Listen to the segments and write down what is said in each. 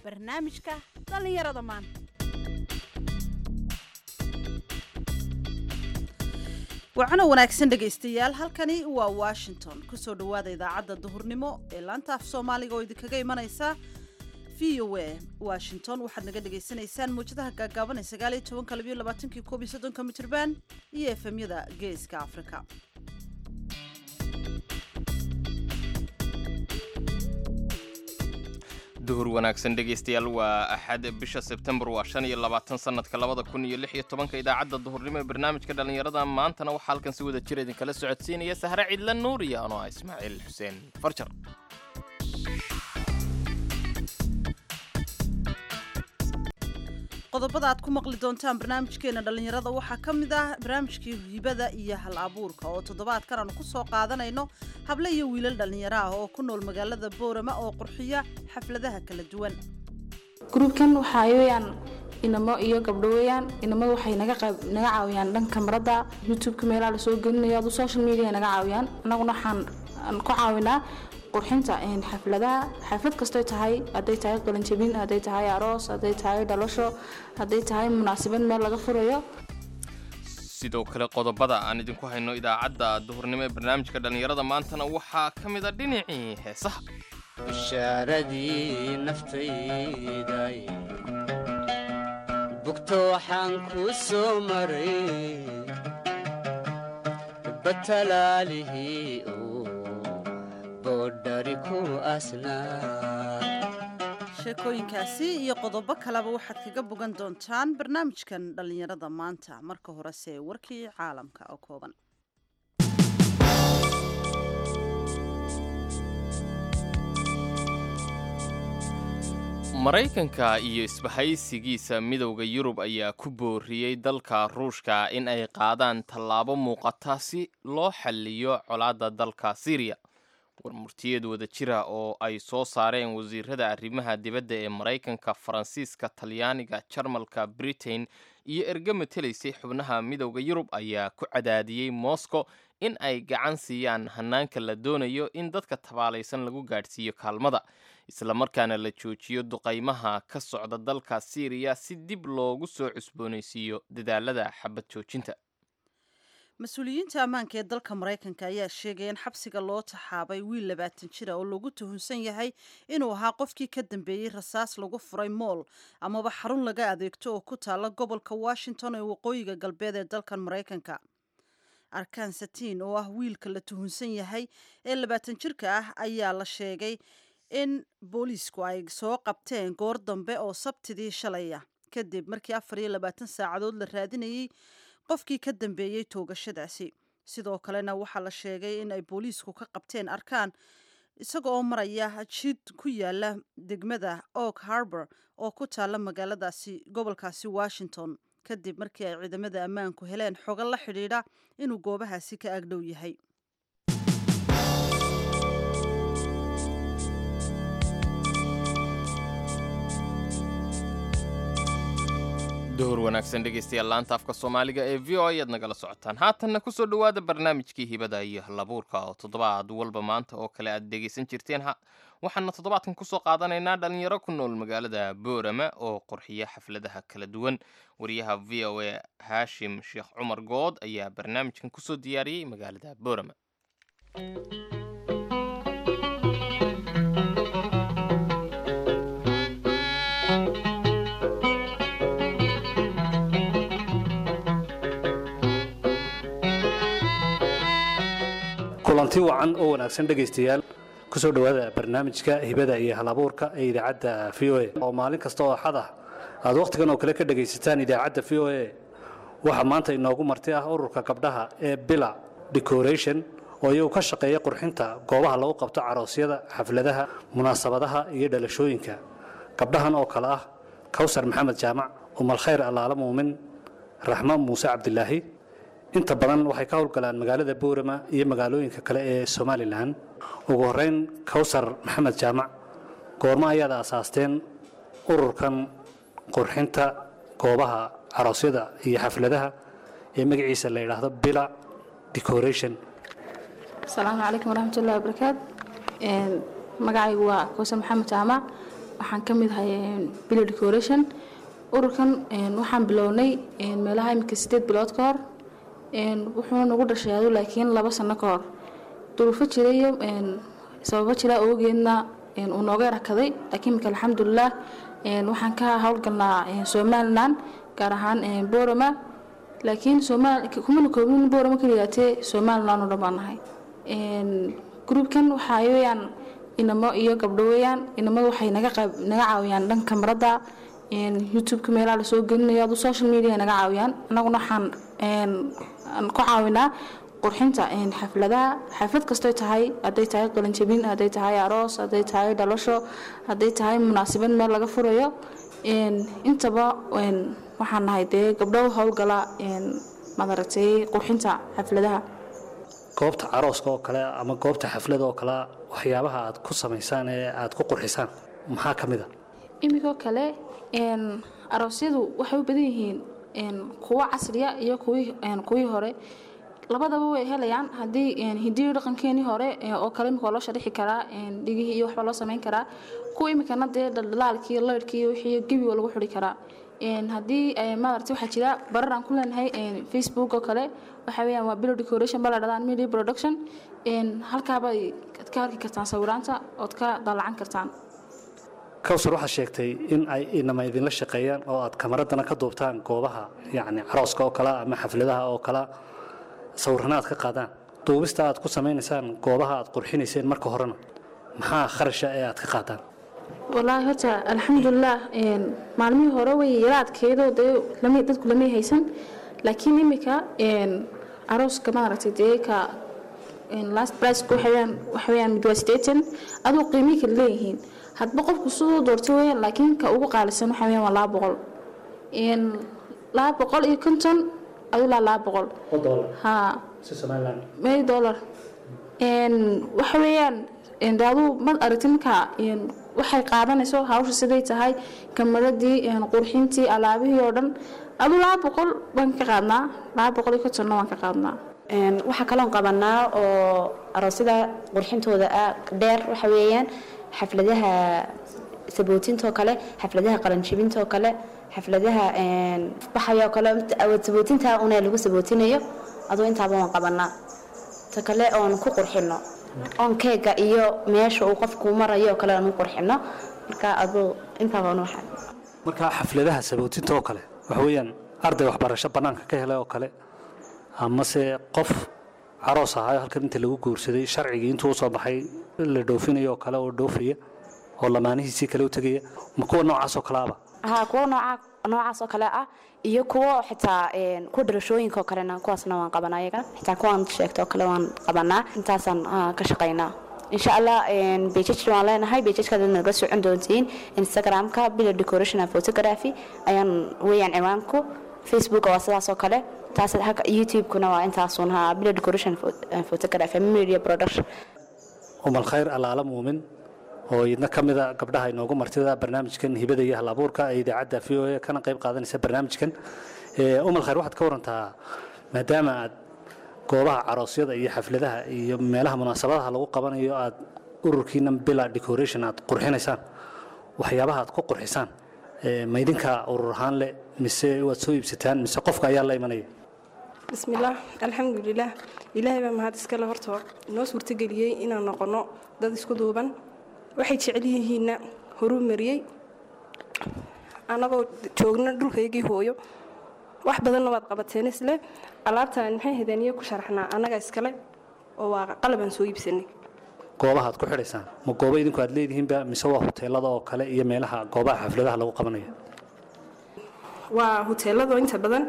barnaamijka dhallinyarada maanta wacno wanaagsan dhegaystayaal halkani waa washington kusoo dhowaada idaacadda duhurnimo ee laanta af soomaaliga oo idinkaga imanaysa v o a washington waxaad naga dhagaysanaysaan muwjadaha gaagaaban ee sagaal iyo tobanka labiyo labaatankii koob iyo soddonka mitirban iyo efemyada geeska afrika duhur wanaagsan dhegaystayaal waa axad bisha sebtembar waa shan iyo labaatan sanadka labada kun iyo lix iyo tobanka idaacadda duhurnimo ee barnaamijka dhallinyarada maantana waxaa halkan si wada jir idinkala socodsiinaya sahre cidla nuur iyo anoo ah ismaaciil xuseen farjar qodobada aad ku maqli doontaan barnaamijkeena dhallinyarada waxaa ka mid ah barnaamijkii hibada iyo hal abuurka oo toddobaadkan aanu ku soo qaadanayno hable iyo wiilal dhallinyaro ah oo ku nool magaalada boorama oo qurxiya xafladaha kala duwan gruubkan waxaa weyaan inamo iyo gabdho weyaan inamadu waxay naga naga caawiyaan dhanka marada youtubeka meelaha lasoo gelinayo adu social media naga caawiyaan annaguna waxaan ku caawinaa qurxinta xafladaha xaflad kastoy tahay hadday tahay qalinjabin hadday tahay aroos hadday tahay dhalasho hadday tahay munaasabad meel laga furayo sidoo kale qodobada aan idinku hayno idaacadda duhurnimo ee barnaamijka dhallinyarada maantana waxaa ka mid a dhinacii heesaha bishaaradii naftayday bugto waxaan ku soo maray batalaalihii sheekooyinkaasi iyo qodobo kaleba waxaad kaga bogan doontaan barnaamijkan dhallinyarada maanta marka horese warkii caalamka oo kooban maraykanka iyo isbahaysigiisa midowda yurub ayaa ku booriyey dalka ruushka in ay qaadaan tallaabo muuqata si loo xalliyo colaadda dalka syriya warmurtiyeed wada jira oo ay soo saareen wasiirada arrimaha dibadda ee maraykanka faransiiska talyaaniga jarmalka britain iyo erga matelaysay xubnaha midowda yurub ayaa ku cadaadiyey moscow in ay gacan siiyaan hanaanka la doonayo in dadka tabaalaysan lagu gaadhsiiyo kaalmada islamarkaana la joojiyo duqaymaha ka socda dalka syriya si dib loogu soo cusboonaysiiyo dadaalada xabad joojinta mas-uuliyiinta ammaanka ee dalka maraykanka ayaa sheegaya in xabsiga loo taxaabay wiil labaatan jira oo lagu tuhunsan yahay inuu ahaa qofkii ka dambeeyey rasaas lagu furay mool amaba xarun laga adeegto oo ku taala gobolka washington ee waqooyiga galbeed ee dalkan maraykanka arkan satiin oo ah wiilka la tuhunsan yahay ee labaatan jirka ah ayaa la sheegay in booliisku ay soo qabteen goor dambe oo sabtidii shalaya kadib markii afar iyo labaatan saacadood la raadinayay qofkii ka dambeeyey toogashadaasi sidoo kalena waxaa la sheegay in ay booliisku ka qabteen arkaan isaga oo maraya jid ku yaala degmada oak harbor oo ku taala magaaladaasi gobolkaasi washington kadib markii ay ciidamada ammaanku heleen xogo la xidhiidha inuu goobahaasi ka agdhow yahay duhur wanaagsan dhegaystayaal laanta afka soomaaliga ee v o ayaad nagala socotaan haatanna kusoo dhowaada barnaamijkii hibada iyo halabuurka oo toddobaad walba maanta oo kale aad dhegaysan jirteen waxaana toddobaadkan kusoo qaadanaynaa dhalinyaro ku nool magaalada boorama oo qurxiya xafladaha kala duwan wariyaha v o a haashim sheekh cumar good ayaa barnaamijkan kusoo diyaariyey magaalada boorama kulanti wacan oo wanaagsan dhegaystayaal kusoo dhowaada barnaamijka hibada iyo halabuurka ee idaacadda v o a oo maalin kasta oo axad ah aad wakhtigan oo kale ka dhegaysataan idaacadda v o a waxaa maanta inoogu marti ah ururka gabdhaha ee bila decoration oo iyagu ka shaqeeya qurxinta goobaha lagu qabto caroosyada xafladaha munaasabadaha iyo dhalashooyinka gabdhahan oo kale ah kawsar maxamed jaamac umalkhayr allaala muumin raxmo muuse cabdilaahi inta badan waxay ka howlgalaan magaalada boorama iyo magaalooyinka kale ee somalilan ugu horeyn kawsar maxamed jaamac goormo ayaad aasaasteen ururkan qurxinta goobaha caroosyada iyo xafladaha ee magaciisa la yidhaahdo bila decoration asalaamu calaykum waraxmatullahi wabarakaatu magacaygu waa kawsar maxamed jaamac waxaan ka mid ahay bilo decoration ururkan waxaan bilownay meelaha imika sideed bilood ka hor wuxuu nagu dhashay adu laakiin laba sano ka hor duruufo jira iyo sababo jira awgeedna uu nooga yarakaday laakiin imika alxamdulilah waxaan ka howlgalnaa somalilan gaar ahaan borama laakiin kumana koobnin borama kaliyaatee somalilan oo dhan baan nahay gruubkan waxaa weyaan inamo iyo gabdho weyaan inamadu waxay naga caawiyaan dhanka marada youtubeka meelaha lasoo gelinayo adu social media naga caawiyaan annaguna waxaan ku caawinaa qurxinta xafladaha xaflad kastoy tahay hadday tahay qalinjabin hadday tahay aroos hadday tahay dhalasho hadday tahay munaasabad meel laga furayo intaba waxaan nahay dee gabdho howlgala madaragtay qurxinta xafladaha goobta carooska oo kale ama goobta xaflada oo kale waxyaabaha aad ku samaysaan ee aad ku qurxisaan maxaa ka mid a imikoo kale aroosyadu waxay u badan yihiin kuwo casriya iyo kuwii hore labadaba way helayaan haddii hidiyo dhaqankeenii hore oo kale imika waa loo sharixi karaa dhigihii iyo waxbaa loo samayn karaa kuwa imikana dee dhaldhalaalkii laydhkii wixii gebi waa lagu xuri karaa haddii maaragtay waxaa jira barar aan ku leenahay facebook oo kale waxa weeyaan waa bilo decoration baa la dhadaan media production halkaabay ad ka arki kartaan sawiraanta ood ka daalacan kartaan kawsar waxaad sheegtay in ay inama idinla shaqeeyaan oo aad kamaradana ka duubtaan goobaha yacni carooska oo kale ama xafladaha oo kale sawirana aad ka qaadaan duubista aad ku samaynaysaan goobaha aad qurxinayseen marka horena maxaa kharasha ee aad ka qaadaan walaahi horta alxamdulilah maalmihii hore way yara adkeedo dee dadku lamay haysan laakiin imika arooska maaragtay dee ka last price waxaweyaan waxaweyaan mid waa sideetan aduu qiimihii kala leeyihiin hadba qofku siduu doortay weyaan laakiin ka ugu qaalisan waxa weyaan waa laba boqol laba boqol iyo konton aduu laa laba boqol ha may dollar waxa weeyaan de aduu mad aragti markaa waxay qaadanayso hawsha siday tahay kamaradii qurxintii alaabihii oo dhan aduu laba boqol baan ka qaadnaa laba boqol iyo kontonna waan ka qaadnaa waxaa kaloon qabanaa oo aroosyada qurxintooda ah dheer waxa weeyaan xafladaha sabootintoo kale xafladaha qalanjibintoo kale xafladaha baxayoo kale sabootinta una lagu sabootinayo aduu intaaba waan qabanaa ta kale oon ku qurxino oon keega iyo meesha uu qofku marayo kale aan u qurxino marka aduu intaaba waxaa marka xafladaha sabootinta oo kale waxa weeyaan arday waxbarasho bannaanka ka helay oo kale amase qof caroos ahaayo halkan inta lagu guursaday sharcigii intuu usoo baxay la dhoofinayo oo kale oo dhoofaya oo lamaanihiisii kale u tegaya ma kuwa noocaas oo kale aba ha kuwo nooca noocaas oo kale ah iyo kuwo xitaa kuwa dhalashooyinka oo kalena kuwaasna waan qabanaa iyagana xitaa kuwaan sheegta oo kale waan qabanaa intaasaan ka shaqaynaa insha allah bejaj waan leenahay bejajkaad naga socon doontiin instagramka bila decoration and photography ayaan weeyaan ciwaanku facebook waa sidaas oo kale taas youtube-kuna waa intaasun ha bila decoration and photography media production umal khayr alaala muumin oo idna ka mida gabdhaha inoogu martida barnaamijkan hibada iyo halabuurka ee idaacadda v o a kana qayb qaadanaysa barnaamijkan umal khayr waxaad ka warantaa maadaama aad goobaha caroosyada iyo xafladaha iyo meelaha munaasabadaha lagu qabanayo aad ururkiina bila decoration aad qurxinaysaan waxyaabaha aad ku qurxisaan ma idinka urur ahaan leh mise waad soo iibsataan mise qofka ayaa la imanaya bismillaah alxamdulilaah ilaahay baa mahad iskale horta noo suurtageliyey inaan noqonno dad isku duuban waxay jecel yihiinna horuu mariyey annagoo joogna dhulkaygii hooyo wax badanna waad qabateen isle alaabtaan maxay hadeen iyo ku sharaxnaa annaga iskale oo waa qalabaan soo iibsanay goobaha aad ku xidhaysaan ma goobo idinku aad leedihiinba mise waa huteelada oo kale iyo meelaha goobaha xafladaha lagu qabanaya waa huteelada inta badan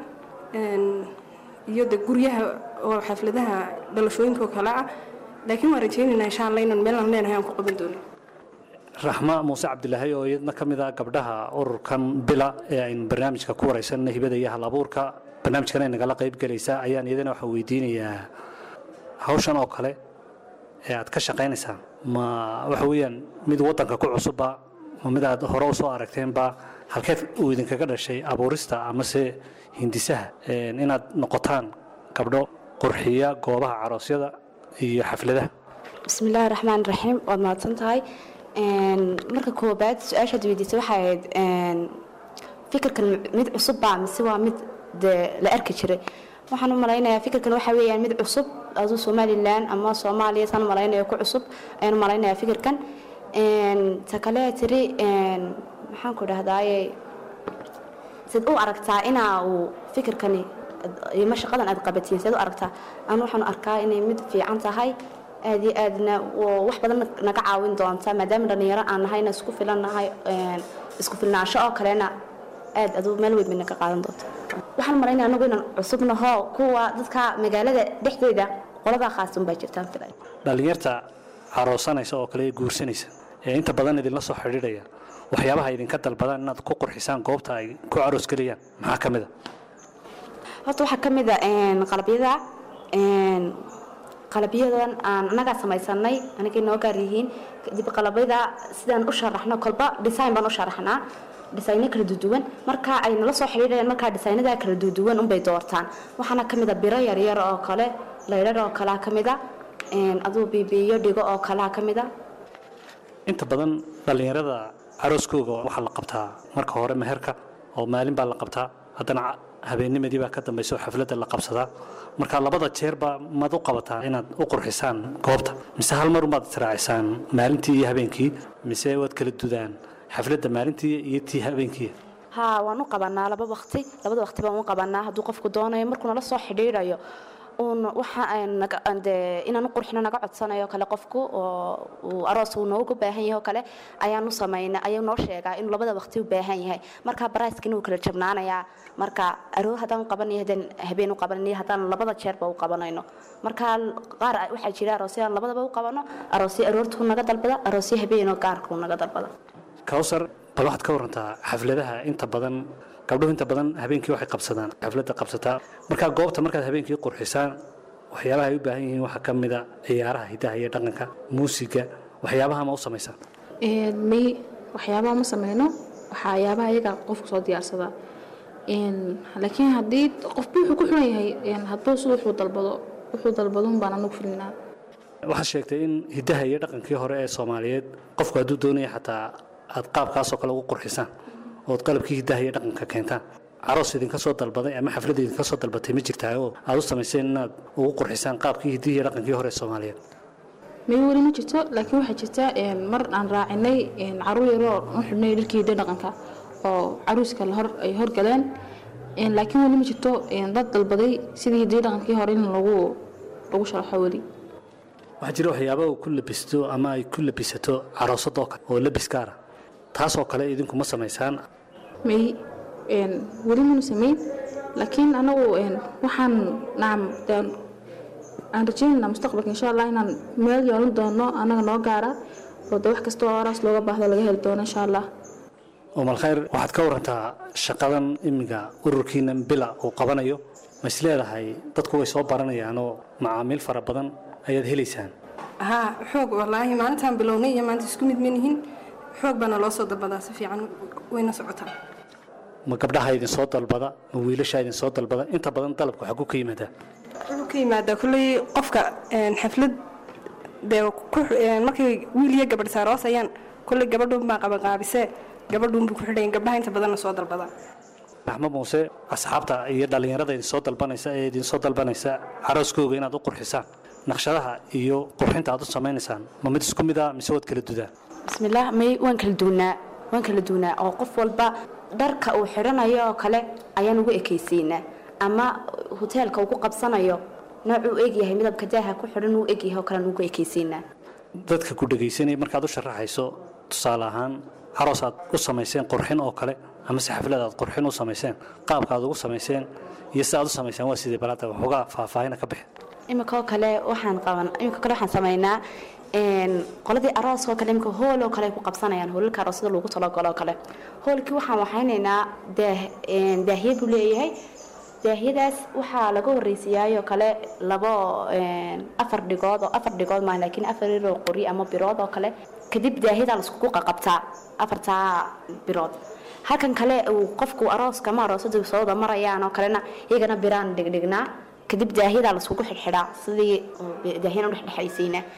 iyo de guryaha oo xafladaha dhalashooyinka oo kale ah laakiin waan rajaynaynaa insha alla inaan meelaan leenahay aan ku qaban doono raxma muuse cabdilaahi oo iyadna ka mid ah gabdhaha ururkan bila ee aynu barnaamijka ku waraysanna hibada iyo halabuurka barnaamijkan ay nagala qayb gelaysaa ayaan iyadana waxaa weydiinayaa hawshan oo kale ee aad ka shaqaynaysaan ma waxa weeyaan mid waddanka ku cusubba ma mid aad hore usoo aragteenba halkeed uu idinkaga dhashay abuurista amase hindisaha inaad noqotaan gabdho qurxiya goobaha caroosyada iyo xafladaha bismillaahi raxmaan raxiim waad mahadsan tahay Een, marka koobaad su-aashaad weydiisay waxay ahayd een, fikirkan mid cusub baa mise waa mid dee la arki jiray waxaan u malaynayaa fikirkan waxa weeyaan mid cusub aduu somalilan ama soomaaliya saan u malaynaya ku cusub ayaan u malaynayaa fikirkan Een, ta kale tiri een, maxaan ku dhahdaaye sid u aragtaa inaa uu fikirkani ima shaqadan aad qabatiin seed u aragtaa anu waxaan u arkaa inay mid fiican tahay aad iyo aadna oo wax badan naga caawin doonta maadaama dhalinyaro aan nahayna isku filan nahay een, isku filnaansho oo kalena aad aduu meel weyn bay naga qaadan doonta waxaan malaynaya anagu inaan cusubnaho kuwa dadka magaalada dhexdeeda qoladaa khaasun baa jirtaan filay dhallinyarta caroosanaysa oo kale ee guursanaysa ee inta badan idinla soo xidhiidhaya waxyaabaha idinka dalbadaan inaad ku qurxisaan goobta ay ku caroos gelayaan maxaa ka mid a horta waxaa ka mid a een, qalabyada een, qalabyadan aan annagaa samaysanay anagay noo gaar yihiin kadib qalabyada sidaan u sharaxno kolba design baan u sharaxnaa dhisayno kala duduwan marka ay nala soo xidhiidhayaan markaa dhisaynada kala duduwan unbay doortaan waxaana ka mid a biro yaryar oo kale laydhar oo kalea ka mid a een, aduu bibiyo dhigo oo kalea ka mid a inta badan dhallinyarada carooskooga waxaa la qabtaa marka hore meherka oo maalin baa la qabtaa haddana ca- habeennimadii baa ka dambaysa oo xafladda la qabsadaa marka labada jeerba maad u qabataa inaad u qurxisaan goobta mise hal mar umaad israacisaan maalintii iyo habeenkii mise waad kala dudaan xafladda maalintii iyo tii habeenkii haa waan u qabanaa laba waqti labada waqti baan u qabanaa hadduu qofku doonayo markuu nala soo xidhiidhayo uun waxa aan naga aan dee inaan u qurxino naga codsanayo kale qofku oo uu aroos uu noogu baahan yahay oo kale ayaan u samaynaa ayuu noo sheegaa inuu labada waqti u baahan yahay marka baraaskina wuu kala jabnaanayaa marka aroor haddaan qabanayo haddaan habeen u qabanayo haddaan labada jeerba u qabanayno marka qaar waxaa jira aroosyo aan labadaba u qabano aroosyo aroortuu naga dalbada aroosyo habeenoo gaarkuu naga dalbada kawsar bal waxaad ka warantaa xafladaha inta badan gabdhuhu inta badan habeenkii waxay qabsadaan xafladda qabsataa markaa goobta markaad habeenkii qurxisaan waxyaabaha ay u baahan yihiin waxaa ka mid a ciyaaraha hidaha iyo dhaqanka muusiga waxyaabaha ma u samaysaan Een, may waxyaabaha ma sameyno waxyaabaha iyaga qofku soo diyaarsadaa Een, laakiin haddii qofba wuxuu ku xiran yahay een, hadba sida wuxuu dalbado wuxuu dalbado un baan anagu filinaa waxaad sheegtay in hidaha iyo dhaqankii hore ee soomaaliyeed qofku hadduu doonaya xataa aad qaabkaasoo kale ugu qurxisaan ood qalabkii hidaha iyo dhaqanka keentaan caroos idinka soo dalbaday ama xafladda idinka soo dalbatay ma jirtaa oo aad u samayseen inaad ugu qurxisaan qaabkii hidihii iyo dhaqankii hore ee soomaaliyeed may weli ma jirto laakiin waxaa jirta een, mar aan raacinay een, caruur yaroo u xidhnay dharkii hidda dhaqanka oo caruuska la hor ay horgaleen Een, laakiin weli ma jirto een, dad dalbaday sidii hiddii dhaqankii hore in lagu lagu sharaxo weli waxaa jira waxyaaba uu ku labisto ama ay ku labisato caroosadoo kale oo labis gaara taasoo kale idinku ma samaysaan may een, weli manu samayn laakiin anagu een, waxaan nacam dee aan rajaynaynaa mustaqbalka insha allah inaan meel yeelan doono anaga noo gaara oo de wax kasta oo araas looga baahdo laga heli doono insha allah umal khayr waxaad ka warantaa shaqadan iminka ururkiina bila uu qabanayo ma is leedahay dadku way soo baranayaanoo macaamiil fara badan ayaad helaysaan haa xoog wallaahi maalintaan bilownay iyo maanta isku mid manihin xoog baana loo soo dalbadaa si fiican wayna socotaa ma gabdhaha idin soo dalbada ma wiilasha idin soo dalbada inta badan dalabku xaguu ka yimaadaa wuxuu ka yimaadaa kulley qofka een, xaflad dee ku- een, markay wiil iyo gabadh saaroos ayaan kulley gabadhuun baa qabanqaabisee gabadhuunbuu ku xidhayan gabdhaha inta badanna soo dalbadaa axmed muuse asxaabta iyo dhallinyarada idin soo dalbanaysa ee idin soo dalbanaysa carooskooga inaad u qurxisaan naqshadaha iyo qurxinta aad u samaynaysaan ma mid isku mid a mise waad kala dudaan bismillaah may waan kala duunaa waan kala duunaa oo qof walba dharka uu xidhanayo oo kale ayaan ugu ekaysiinaa ama hoteelka uu ku qabsanayo noocuu egyahay midabka daaha ku xidhan uu egyahay oo kalean ugu ekaysiinaa dadka ku dhegaysanaya markaad u sharaxayso tusaale ahaan caroos aad u samayseen qurxin oo kale amase xaflad aad qurxin u samayseen qaabka aad ugu samayseen iyo sida aad u samayseen waa sidee balaada waxoogaa faahfaahina ka bixi imika oo kale waxaan qaban imika kale waxaan samaynaa een qoladii arooska oo kale imika hool oo kale ay ku qabsanayaan hoolalka aroosyada loogu talagalo oo kale hoolkii waxaan waxaynaynaa daah een daahiyad buu leeyahay daahiyadaas waxaa laga horreysiiyaayoo kale labo een afar dhigood oo afar dhigood maaha laakiin afar yaroo qori ama birood oo kale kadib daahiyadaa laiskugu qaqabtaa afartaa birood halkan kale uu qofku arooska ama aroosada sooda marayaan oo kalena iyagana biraan dhigdhignaa kadib daahiyadaa laiskugu xidhxidhaa sidii daahiyana udhexdhexaysiina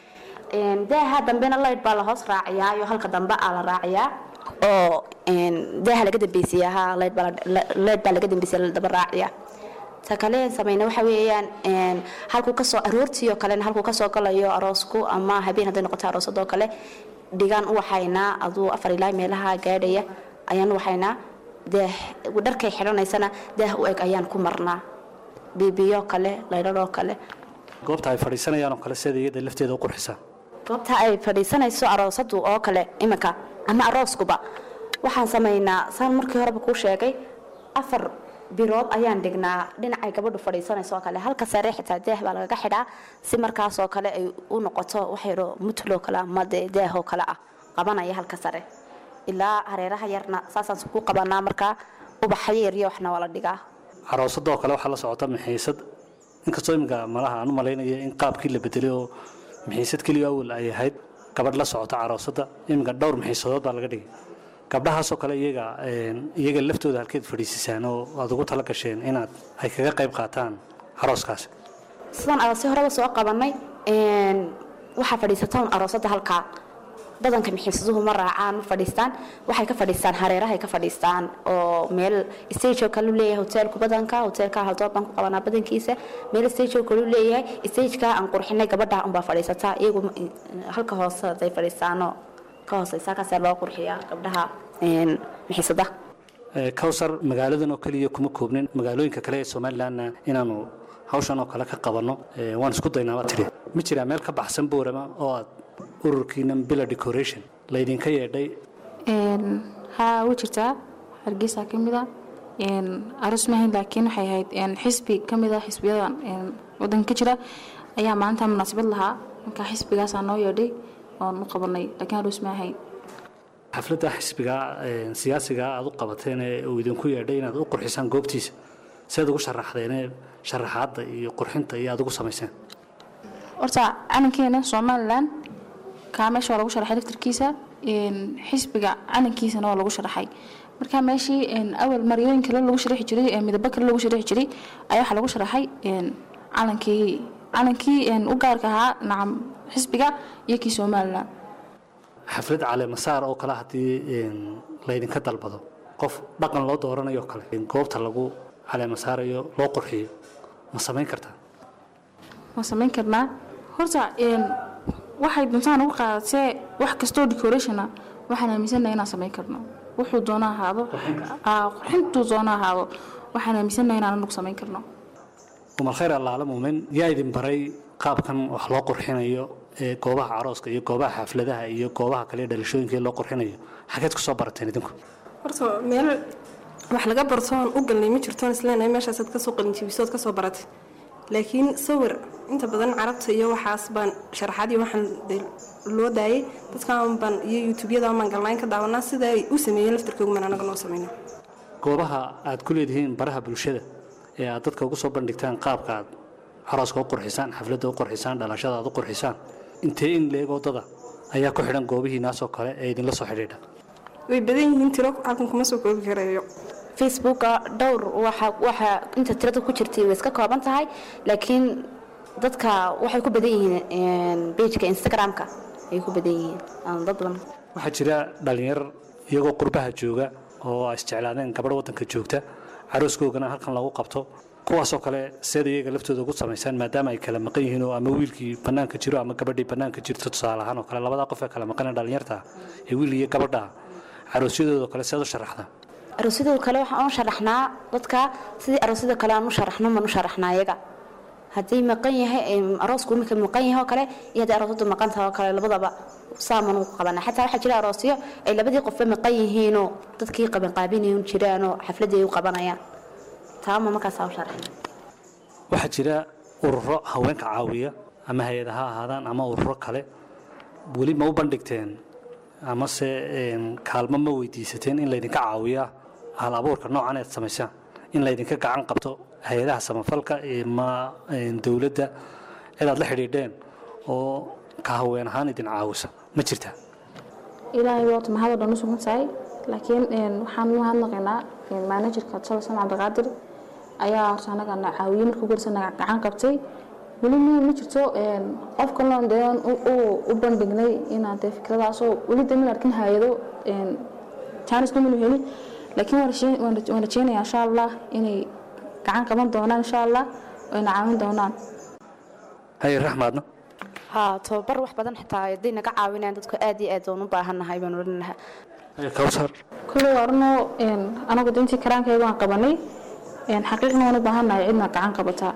Een, daaha dambena light baa la hoos raaciyaa iyo halka dambe aa la raaciyaa oo een, daaha laga dambeysiyaa ha light baa la- la- light baa laga dambeysiya la daba raaciyaa ta kale samayna waxa weeyaan een, halkuu kasoo aroortii oo kalena halkuu kasoo galayo aroosku ama habeen hadday noqoto aroosadoo kale dhigaan u waxaynaa aduu afar ilaa meelaha gaadhaya ayaan u waxaynaa daah dharkay xidhanaysana daah u eg ayaan ku marnaa biibiyo kale laydhadhoo kale goobta ay fadhiisanayaan oo kale sida iyada lafteeda u qurxisaa goobta ay fadhiisanayso aroosadu oo kale iminka ama arooskuba waxaan samaynaa saan markii horeba kuu sheegay afar birood ayaan dhignaa dhinacay gabadhu fadhiisanayso oo kale halka sare xitaa daah baa lagaga xidhaa si markaasoo kale ay u noqoto waxyaro mutloo kale ama dee daahoo kale ah qabanaya halka sare ilaa hareeraha yarna saasaan ku qabanaa markaa ubaxyo yaryo waxna waa la dhigaa caroosadoo kale waxaa la socota mixiisad inkastoo iminka malaha aan u malaynaya in qaabkii la bedelay oo mixiisad keliya awal ay ahayd gabadh la socota caroosadda iminka dhowr mixiisadood baa laga dhigay gabdhahaasoo kale iyaga een, iyaga laftooda halkeed fadhiisisaan oo aad ugu tala gasheen inaad ay kaga qayb qaataan carooskaasi sidaan aroosyo horeba soo qabanay een, waxaa fadhiisatoon aroosada halkaa badanka mixiisaduhu ma raacaan ma fadhiistaan waxay ka fadhiistaan hareerahay ka fadhiistaan oo meel stage oo kale u leeyahay hoteelku badanka hoteelka haldood baan ku qabanaa badankiisa meel stage oo kale u leeyahay stageka aan qurxinay gabadha unbaa fadhiisataa iyagu ma- halka hoose haday fadhiistaanoo ka hooseysa kaasaa loo qurxiyaa gabdhaha een, mixiisada Ee, kawsar magaaladan oo keliya kuma koobnin magaalooyinka kale ee somalilanna inaanu hawshan oo kale ka qabanno ee, waan isku daynaa baa tidhi ma jiraa meel ka baxsan boorama oo aad ururkiina bila decoration laydinka yeedhay Een, haa way jirtaa hargeysa ka mid a een, aroos mahayn laakiin waxay ahayd een, xisbi ka mid a xisbiyada een, wadanka ka jira ayaa maalinta munaasabad lahaa marka xisbigaasaa noo yeedhay oon u qabanay laakiin aroos ma ahayn xafladda xisbiga ee, siyaasiga aad u qabateen ee uu idinku yeedhay inaad u qurxisaan goobtiisa seed ugu sharaxdeenee sharaxaadda iyo qurxinta iyo aad ugu samayseen horta calankeena somalilan kaa meesha waa lagu sharaxay laftarkiisa een, xisbiga calankiisana waa lagu sharaxay marka meeshii een, awal maryooyin kale lagu sharaxi jiray ee midabo kale lagu sharaxi jiray ayaa waxaa lagu sharaxay een, calankii calankii een, u gaarka ahaa nacam xisbiga iyo kii somalilan xaflad caleemasaar oo kale haddii een, laydinka dalbado qof dhaqan loo dooranayo oo kale in goobta lagu caleemasaarayo loo qurxiyo ma samayn kartaa waan samayn karnaa horta een, waxay duntaan ugu qaadatee wax kastoo decorationa waxaan aaminsanahay inaan samayn karno wuxuu doona ahaado Aa, qurxintuu doona ahaado waxaan aaminsanahay inaan anagu samayn karno umal khayr allaala muumin yaa idin baray qaabkan wax loo qurxinayo ee goobaha carooska iyo goobaha xafladaha iyo goobaha kale ee dhalashooyinka ee loo qurxinayo xageed ku soo barateen idinku horta meel wax laga bartoon u galnay ma jirtoon isleenahay meeshaasaad kasoo qalinjibisood kasoo baratay laakiin sawir inta badan carabta iyo waxaas baan sharaxaad iyo waxaan dee loo daayay dadkaan baan iyo youtubeyada baan galnaayn ka daawanaa sida ay u sameeyeen laftarkoogu maan anaga noo samayna goobaha aad ku leedihiin baraha bulshada ee aad dadka ugu soo bandhigtaan qaabka aad carooska u qurxisaan xafladda u qurxisaan dhalashada aad u qurxisaan intee in leeg wadada ayaa ku xidhan goobihiinaasoo kale ee idinla soo xidhiidha way badan yihiin tiro halkan kuma soo koobi karayo facebooka dhowr waxa waxa inta tirada ku jirtay way iska kooban tahay laakiin dadka waxay ku badan yihiin pageka instagramka ay ku badan yihiin aan dad badan waxaa jira dhallinyar iyagoo qurbaha jooga oo ay isjeclaadeen gabadh waddanka joogta carooskoogana halkan lagu qabto kuwaasoo kale seed iyaga laftooda ugu samaysaan maadaama ay kala maqan yihiin oo ama wiilkii bannaanka jiro ama gabadhii bannaanka jirto tusaale ahaan oo kale labadaa qof ee kala maqan ee dhallinyarta ah ee wiil iyo gabadha ah caroosyadooda kale seed u sharaxdaa aroosyadoo kale waxaan u sharaxnaa dadka sidii aroosyada kale aan u sharaxno maan u sharaxnaa iyaga haddii maqan yahay em, aroosku imika maqan yahay oo kale iyo haddii aroosyadu maqan tahay oo kale labadaba saaman ugu qabanaa xataa waxaa jira aroosyo ay labadii qofba maqan yihiinoo dadkii qabanqaabinayan jiraanoo xafladii ay u qabanayaan taama markaasaa u sharaxna waxaa jira ururo haweenka caawiya ama hay-ada ha ahaadaan ama ururo kale weli ma u bandhigteen amase een, kaalmo ma weydiisateen in laydinka caawiya hal abuurka noocan eed samaysaan in laydinka gacan qabto hay-adaha samafalka ma een, dowladda cidaad la xidhiidheen oo ka haween ahaan idin caawisa ma jirtaa ilaahay waata mahadoo dhan u sugan tahay laakiin een, waxaan u mahadnaqaynaa manajerka tolson cabdiqaadir ayaa horta anaga na caawiyey markii ugu horeysa naga gacan qabtay weli ma ma jirto een, qof kaloo dee aan u- u- u bandhignay inaan dee fikradaasoo weli dee min arkin hay-ado jaanisna manu heli laakiin waan rashe- waan raj- waan rajeynayaa insha allah inay gacan qaban doonaan insha allah ayna caawin doonaan haye raxmaadna haa tababar wax badan xitaa hadday naga caawinayaan dadku aad iyo aad waan u baahannahay baan odhan lahaa haye kawsar kuley waarno anagu dintii karaankayga waan qabanay een, xaqiiqna waan u baahannahay cidna gacan qabataa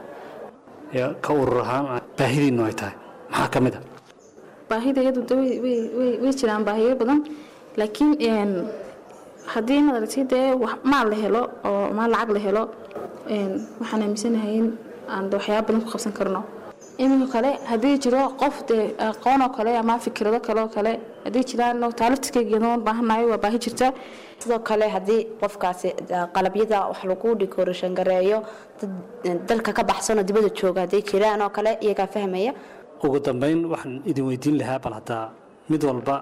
ya ka urur ahaan baahidiinu ay tahay maxaa ka mid a baahida iyadu de way- way way- way jiraan baahiyo badan laakiin een, haddii maad aragtay dee wax- maal la helo oo maal lacag la helo een, waxaan aaminsanahay in aan de waxyaaba badan ku qabsan karno iminka kale haddii jiro qof dee aqoon oo kale ama fikrado kale oo kale haddii jiraan oo taaliftiskaygeeda waan baahannahay waa baahi jirta sidoo kale haddii qofkaasi eh, qalabyada wax lagu decoration gareeyo dad eh, dalka ka baxsanoo dibadda jooga hadday jiraan oo kale iyagaa fahmaya ugu dambayn waxaan idin weydiin lahaa bal haddaa mid walba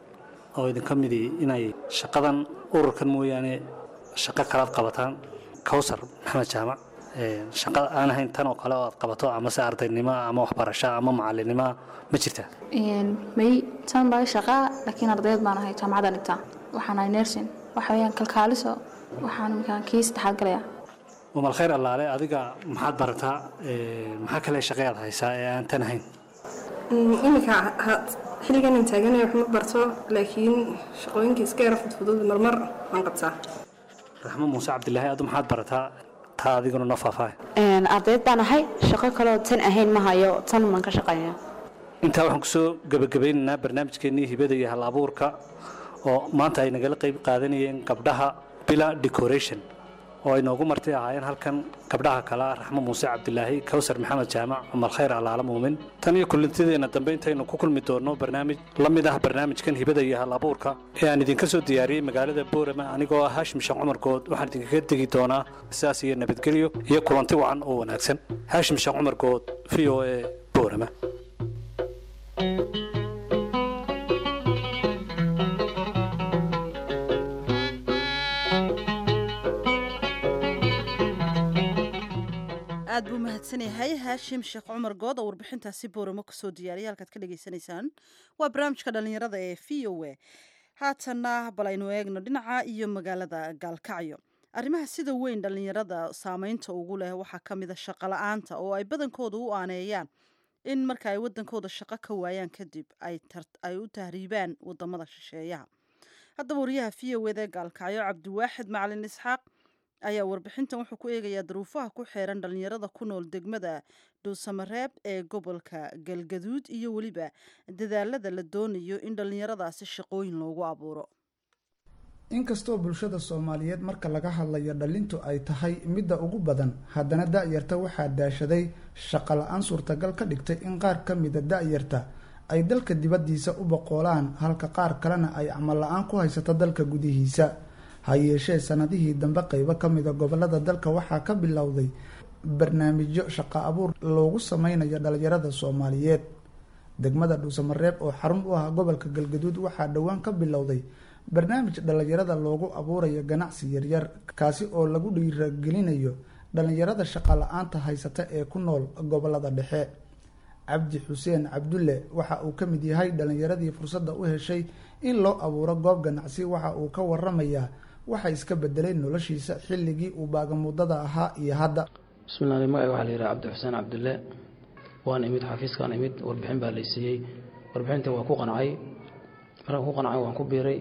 oo idinka midii inay shaqadan ururkan mooyaane shaqo kalaad qabataan kawsar maxamed jaamac ee, shaqo aan ahayn tan oo kale oo aad qabato amase ardaynimo ama waxbarasho ama macalinimo ma jirtaa Een, may tan baa shaqaa laakiin ardayd baan ahay jaamacadda dhigtaa waxaan ahay nursing waxa weeyaan kalkaaliso waxaan iminkaan kii saddexaad galayaa umal khayr allaale adiga maxaad barataa ee, maxaa kale shaqeyaad haysaa ee aan tan ahayn Mm, iminka ha- xilligan aan taaganay wax ma barto laakiin shaqooyinka iska yara fudfudud marmar waan qabtaa raxmo muuse cabdilaahi adu maxaad barataa taa adiguna noo faahfaahay Een, ardayd baan ahay shaqo kaloo tan ahayn ma hayo tan baan ka shaqeynaya intaa waxaan kusoo gebagabeynaynaa barnaamijkeennii hibada iyo hal abuurka oo maanta ay nagala qayb qaadanayeen gabdhaha bila decoration oo ay noogu martay ahaayeen halkan gabdhaha kale ah raxmo muuse cabdilaahi kawsar maxamed jaamac cumar khayr allaala muumin tan iyo kulantideena dambe intaynu ku kulmi doonno barnaamij la mid ah barnaamijkan hibada iyo hal abuurka ee aan idinka soo diyaariyey magaalada boorama anigoo ah haashim sheekh cumar good waxaan idinkaga tegi doonaa sidaas iyo nabadgelyo iyo kulanti wacan oo wanaagsan haashim sheekh cumar good v o a boorama aad buu mahadsan yahay haashim sheekh cumar good oo warbixintaasi booramo kusoo diyaariyay halkaad ka dhagaysanaysaan waa barnaamijka dhallinyarada ee v o a haatanna bal aynu eegno dhinaca iyo magaalada gaalkacyo arrimaha sida weyn dhallinyarada saameynta ugu leh waxaa ka mid a shaqo la-aanta oo ay badankooda u aaneeyaan in marka ay wadankooda shaqo ka waayaan kadib ay tar- ay u tahriibaan wadamada shisheeyaha haddaba wariyaha v o eda gaalkacyo cabdiwaaxid macalin isxaaq ayaa warbixintan wuxuu ku eegayaa daruufaha ku xeeran dhallinyarada ku nool degmada dhuusamareeb ee gobolka galgaduud iyo weliba dadaalada la doonayo in dhallinyaradaasi shaqooyin loogu abuuro inkastoo bulshada soomaaliyeed marka laga hadlayo dhalintu ay tahay midda ugu badan haddana da-yarta waxaa daashaday shaqo la-aan suurtagal ka dhigtay in qaar ka mida da-yarta ay dalka dibaddiisa u boqoolaan halka qaar kalena ay camal la-aan ku haysato dalka gudihiisa ha yeeshee sanadihii dambe qeybo ka mida gobolada dalka waxaa ka bilowday barnaamijyo shaqo abuur loogu sameynayo dhalinyarada soomaaliyeed degmada dhuusamareeb oo xarun u ah gobolka galgaduud waxaa dhowaan ka bilowday barnaamij dhalinyarada loogu abuurayo ganacsi yaryar kaasi oo lagu dhiiragelinayo dhalinyarada shaqo la-aanta haysata ee ku nool gobolada dhexe cabdi xuseen cabdulle waxa uu ka mid yahay dhalinyaradii fursadda u heshay in loo abuuro goob ganacsi waxa uu ka waramayaa waxa iska bedelay noloshiisa xilligii uu baagamuddada ahaa iyo hadda bismillahi magaca waxaa la yidhaha cabdi xuseen cabdulle waan imid xafiiskaan imid warbixin baa lay siiyey warbixinta waan ku qancay markaan ku qancay waan ku biiray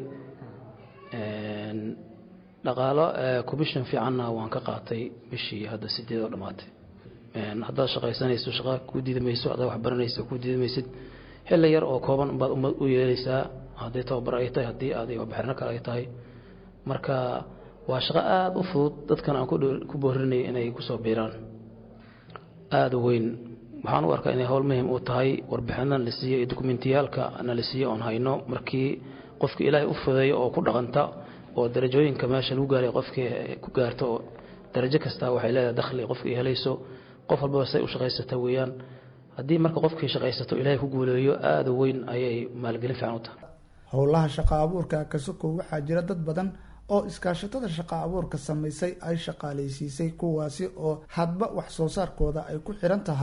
dhaqaalo commission fiicanna waan ka qaatay bishii hadda sideed oo dhammaatay haddaad shaqaysanayso shaqa kuu diidamayso haddaad wax baranayso kuu diidamaysid xilli yar oo kooban baad ummad u yeelaysaa haddii tababar ay tahay haddii aad waxbarno kale ay tahay marka waa shaqo aada u fudud dadkan aan ku boorinaya inay kusoo biiraan aada u weyn waxaan u arkaa inay howl muhim u tahay warbixinadan la siiyo iyo dokumentiyaalka na la siiyo oon hayno markii qofka ilaahay u fudeeyo oo ku dhaqanta oo darajooyinka meesha lagu gaaray qofkii ku gaarto oo darajo kasta waxay leedahay dakhli qofka ay helayso qof walbaba say u shaqaysata weeyaan haddii marka qofkii shaqaysato ilaahay ku guuleeyo aada u weyn ayay maalgelin fiican u tahay howlaha shaqo abuurka kasokow waxaa jira dad badan oo iskaashatada shaqo abuurka samaysay ay shaqaalaysiisay kuwaasi oo hadba wax soo saarkooda ay ku xiran tahay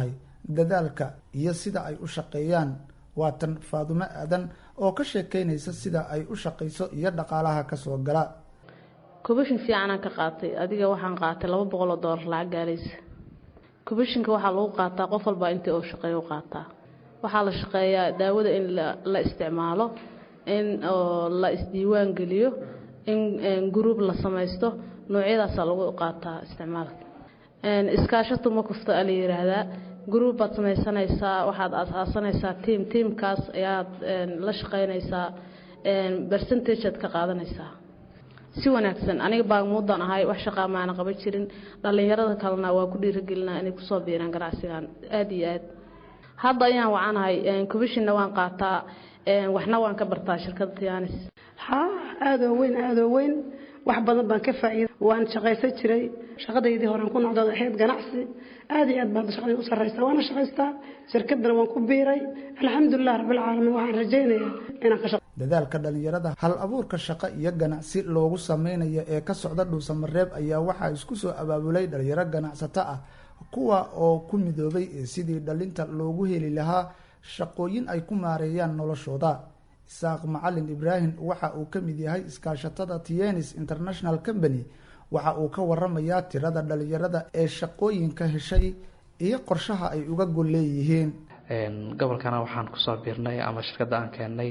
dadaalka iyo sida ay u shaqeeyaan waa tan faadumo aadan oo ka sheekeynaysa sida ay u shaqayso iyo dhaqaalaha kasoo gala kubashin fiicanaan ka qaatay adiga waxaan qaatay laba boqol oo doolar lacag gaalaysa kubashinka waxaa lagu qaataa qof walbaa intii uu shaqeeyo u qaataa waxaa la shaqeeyaa daawada in la isticmaalo in oo la isdiiwaan geliyo in gruub la samaysto noocyadaasaa lagu qaataa isticmaalka iskaashatu ma kufto a la yiraahdaa gruub baad samaysanaysaa waxaad aasaasanaysaa tiam tiamkaas ayaad la shaqaynaysaa bercentageaad ka qaadanaysaa si wanaagsan aniga baagmuudan ahay wax shaqaa maana qaban jirin dhallinyarada kalena waa ku dhiiragelinaa inay kusoo biiraan ganacsigan aada iyo aad hadda ayaan wacanahay commishinna waan qaataa waxna waan ka bartaa shirkadda tianis haa aadoo weyn aadoo weyn wax badan baan ka faa'iida waan shaqaysan jiray shaqadaydii horean ku noqdood ahayd ganacsi aad iyo aad baan shaqadii u sarraysaa waana shaqaystaa shirkadana waan ku biiray alxamdulilah rabbilcaalamiin waxaan rajaynayaa inaan ka shaqo dadaalka dhalinyarada hal abuurka shaqo iyo ganacsi loogu sameynayo ee ka socda dhuusamareeb ayaa waxaa isku soo abaabulay dhalinyaro ganacsato ah kuwa oo ku midoobay sidii dhalinta loogu heli lahaa shaqooyin ay ku maareeyaan noloshooda isaaq macalin ibraahim waxa uu ka mid yahay iskaashatada tienis international company waxa uu ka waramayaa tirada dhalinyarada ee shaqooyinka heshay iyo qorshaha ay uga gol leeyihiin gobolkana waxaan kusoo biirnay ama shirkadda aan keennay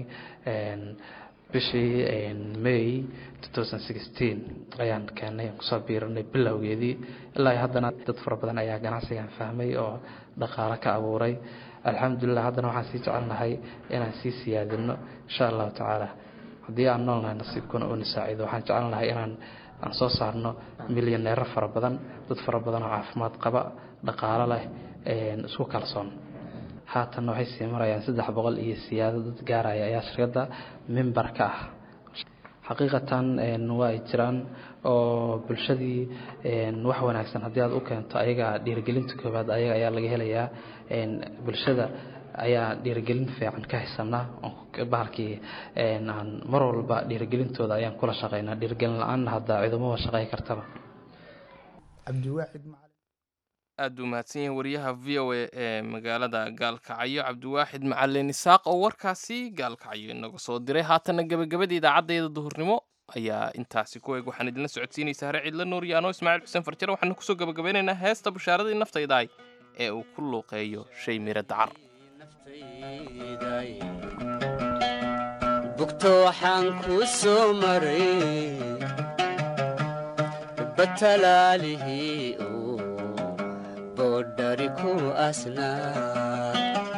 bishii may ayaan keennay aan kusoo biiranay bilowgeedii ilaa haddana dad fara badan ayaa ganacsigan fahmay oo dhaqaalo ka abuuray alxamdulilah haddana waxaan sii jecelnahay inaan sii siyaadino insha allahu tacaala haddii aan noolnahay nasiibkuna uuna saaciido waxaan jecelnahay inaan aan soo saarno milyaneero fara badan dad fara badan oo caafimaad qaba dhaqaalo leh isku kalsoon haatanna waxay sii marayaan saddex boqol iyo siyaado dad gaaraya ayaa shirkadda mimbar ka ah xaqiiqatan waa ay jiraan oo bulshadii wax wanaagsan haddii aad u keento ayaga dhiirigelinta koowaad ayaga ayaa laga helayaa bulshada ayaa dhiirigelin fiican ka haysanaa bahalkii aan mar walba dhiirigelintooda ayaan kula shaqaynaa dhiirigelin la-aanna hadda ciidamada shaqey kartaba cabdiwaaxid aad buu mahadsan yahay wariyaha v o a ee magaalada gaalkacyo cabdiwaaxid macalin isaaq oo warkaasi gaalkacyo inaga soo diray haatanna gebagabada idaacaddeeda duhurnimo ayaa intaasi ku eeg waxaan idinla socodsiinaysaa hare cidla nuur iyo anoo ismaaciil xuseen farjare waxaanu kusoo gebagabeynaynaa heesta bushaaradii naftaydaay ee uu ku luuqeeyo shay miro dacar bugto waxaan kuu soo maray batalaalihii boodhari ku asnaa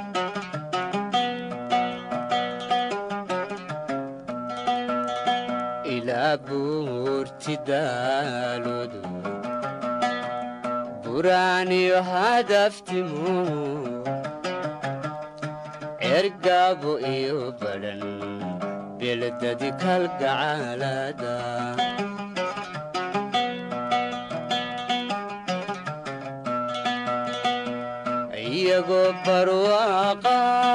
ilaa buurti daaloodu buraaniyo hadaftimu ergaabo iyo badhan beledadi kalgacaalada iyagoo barwaaqa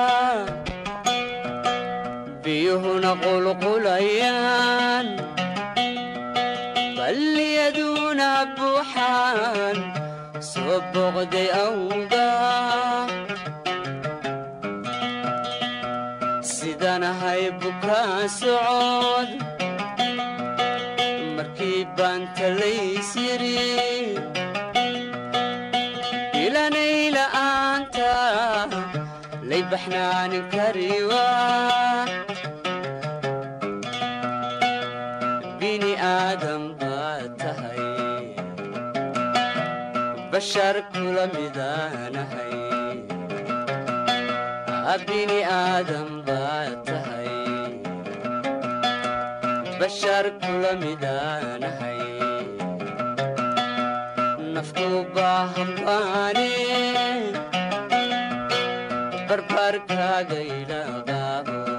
biyuhuna qulqulayaan balliyaduna buuxaan soo boqday awga sidanahay bukaa socod markii baan talays yiri ilanayla-aanta lay baxnaanin kariwa bini aadam baad tahay bashar kula midaanahay bini aadam baad tahay bashar kula midaanahay naftu baahambaane barbaarkaaga ilaqaabo